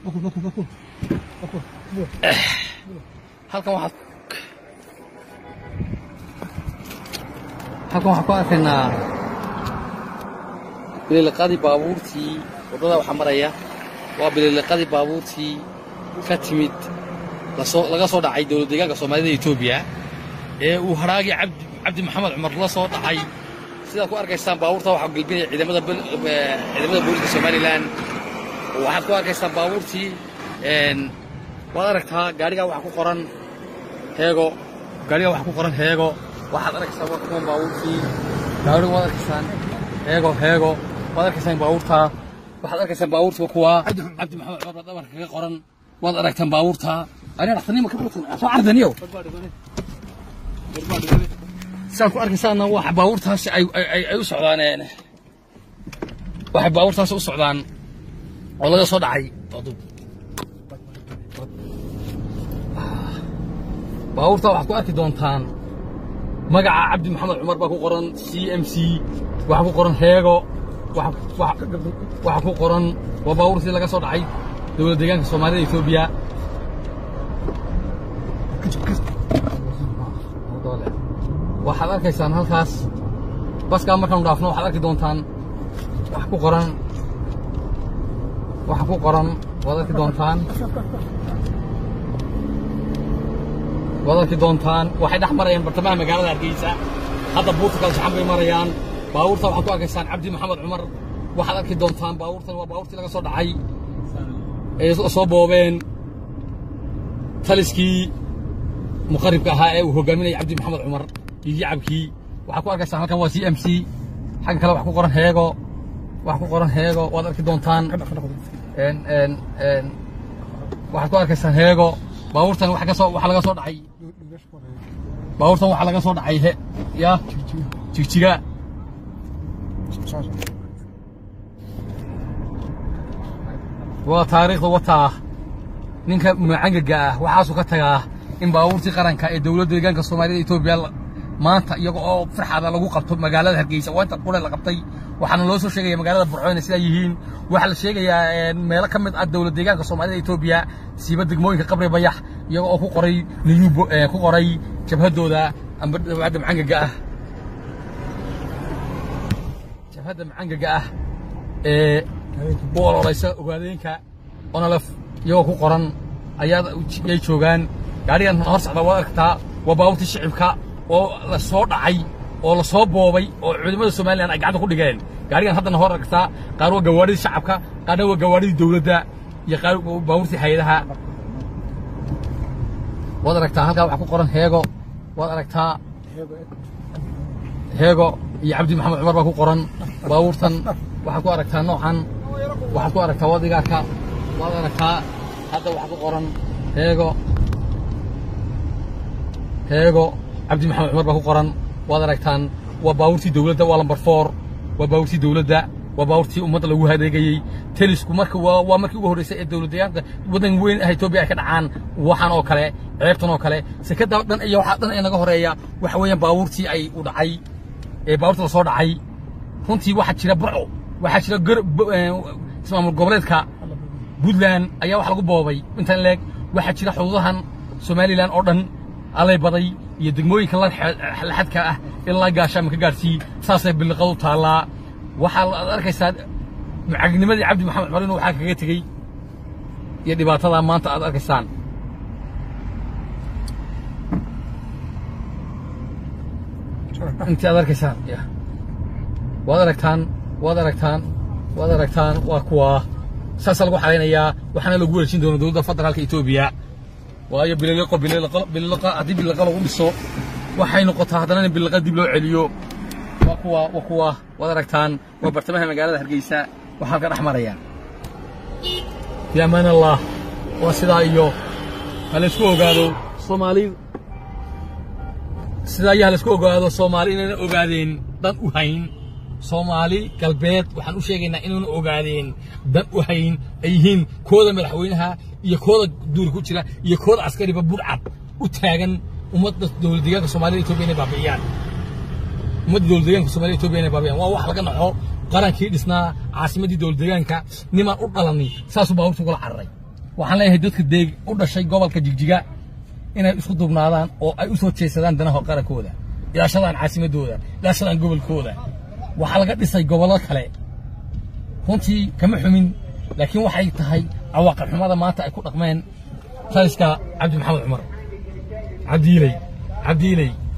halkan waxaad halkan waxaan ku arkaynaa biliiliqadii baabuurtii waddada waxaa maraya waa biliiliqadii baabuurtii ka timid lasoo laga soo dhacay dowlad deegaanka soomaalida etoobiya ee uu hadhaagii cabdi cabdi maxamed cumar la soo dhacay sidaad ku arkaysaan baabuurta waxaa gelbinaya ciidamada bal- eh, ciidamada booliska somalilan waxaad ku arkaysaan baabuurtii een, waad aragtaa gaarigaa waxaa ku qoran heego gaarigaa waxaa ku qoran heego waxaad arkaysaa waa kuwan baabuurtii gaariga waad arkaysaan heego heego waad arkaysaan baabuurtaa waxaad arkaysaan baabuurtii waa kuwaa cabdi maxamed cumar baa dhabarka kaga qoran waad aragtaan baabuurtaa aniga dhakhtarnima ka buutan soo cardaniyo saan ku arkaysaana waxa baabuurtaasi ay ay ay u socdaan een waxay baabuurtaasi u socdaan oo laga soo dhacay baabuurta waxaad ku arki doontaan magaca cabdi maxamed cumar baa ku qoran c m c waxaa ku qoran heego waxa- waxa waxaa ku qoran waa baabuurtii laga soo dhacay dowlad deegaanka soomaalida etoobiya waxaad arkaysaan halkaas baskaa markaanu dhaafno waxaad arki doontaan wax ku qoran waxa ku qoran waad arki doontaan waad arki doontaan waxay dhex marayaan bartamaha magaalada hargeysa hadda buurta kala saxan bay marayaan baabuurta waxaad ku arkaysaan cabdi maxamed cumar waxaad arki doontaan baabuurtan waa baabuurtii laga soo dhacay ee soo boobeen taliskii muqaribka ahaa ee uu hogaaminayay cabdi maxamed cumar iyo yacabkii waxaad ku arkaysaan halkan waa c m c xagga kale wax ku qoran heego wax ku qoran heego waad arki doontaan een een een waxaad ku arkaysaan heego baabuurtan waxa ka soo waxa laga soo dhacay baabuurtan waxa laga soo dhacay he ya jigjiga waa taariikhda wataa ninka macangaga ah waxaasuu ka tagaa in baabuurtii qaranka ee dowladda deegaanka soomaalida etoobiya la- maanta iyaga oo farxada lagu qabto magaalada hargeysa waa inta qure la qabtay waxaana loo soo sheegaya magaalada burco inay sidaa yihiin waxaa la sheegayaa een, meelo ka mid ah dowlad deegaanka soomaalida etoobiya siiba degmooyinka qabri bayax iyaga oo ku qoray niyubo ee, ku qoray jabhadooda amba jabhadda macangaga ah jabhadda macangaga ah ee u ololeysa ogaadeenka onolef iyagoo ku qoran ayaa yay joogaan gaarigan hor socda waad aragtaa waa baabuurtii shicibka oo la soo dhacay oo la soo boobay oo ciidamada somalilan ay gacanta ku dhigeen gaarigan haddana hor aragtaa qaar waa gawaadhidii shacabka qaarna waa gawaadhidii dowladda iyo qaar waa baabuurtii hay-adaha waad aragtaa halkaa waxaa ku qoran heego waad aragtaa heego iyo cabdi maxamed cumar baa ku qoran baabuurtan waxaad ku aragtaa noocan waxaad ku aragtaa wadigaarka waad aragtaa hadda waxaa ku qoran heego heego cabdi maxamed cumar baa ku qoran waad aragtaan waa baabuurtii dowladda waa lambar four waa baabuurtii dowladda waa baabuurtii ummadda lagu hadeegayey telisku marka waa waa markii ugu horreysay ee dowlad deegaanka waddan weyn ah etoobiya ay ka dhacaan waxaan oo kale ceebtan oo kale sekada dhan iyo waxaa dhan ee naga horeeya waxa weeyaan baabuurtii ay u dhacay ee baabuurta la soo dhacay runtii waxaa jira burco waxaa jira gar- bo- ee, ismaamul goboleedka puntland ayaa wax lagu boobay intaan leeg waxaa jira xuduudahan somalilan oo dhan alay baday iyo degmooyinka la xe- laxadka ah ilaa gaashaama ka gaadhsii saasay biliqadu taallaa waxaa la- aad arkaysaa mucagnimadii cabdi maxamed cumar inuu waxaa kaga tegey iyo dhibaatadaa maanta aad arkaysaan intii aad arkaysaan ya waad aragtaan waad aragtaan waad aragtaan waa kuwaa saasaa lagu xalaynayaa waxaana lagu wareejin doona dowladda federaalka etoobiya waayo bililiqo bililiqo bililiqa haddii bililiqa lagu dhiso waxay noqotaa haddana in bililiqa dib loo celiyo waa kuwa waa kuwa waad aragtaan waa bartamaha magaalada hargeysa waxaa halka dhex maraya fi amaan allah waa sidaa iyo ha laysku ogaado soomaali sidaa iyo ha laysku ogaado soomaali inayna ogaadeen dan u hayn soomaali galbeed waxaan u sheegaynaa inayna ogaadeen dan u hayn ay yihiin kooda madaxweynaha iyo kooda duuri ku jira iyo kooda askariba burcad u taagan ummadda dowlad deegaanka soomaalida etoobiya inay baabi'iyaan ummadda dowlad deegaanka soomaalida etoobiya inay baabi'iyaan waa wax laga naxo qarankii dhisnaa caasimaddii dowlad deegaanka nimaan u dhalanay saasuu baabuurta ugala cararay waxaan leeyahay dadka deeg u dhashay gobolka jigjiga inay isku dubnaadaan oo ay u soo jeesadaan danaha qarankooda ilaashadaan caasimadooda ilaashadaan gobolkooda waxaa laga dhisay gobollo kale runtii kama xumin laakiin waxay tahay cawaaqib xumada maanta ay ku dhaqmeen taliska cabdi maxamed cumar cabdiiley cabdiiley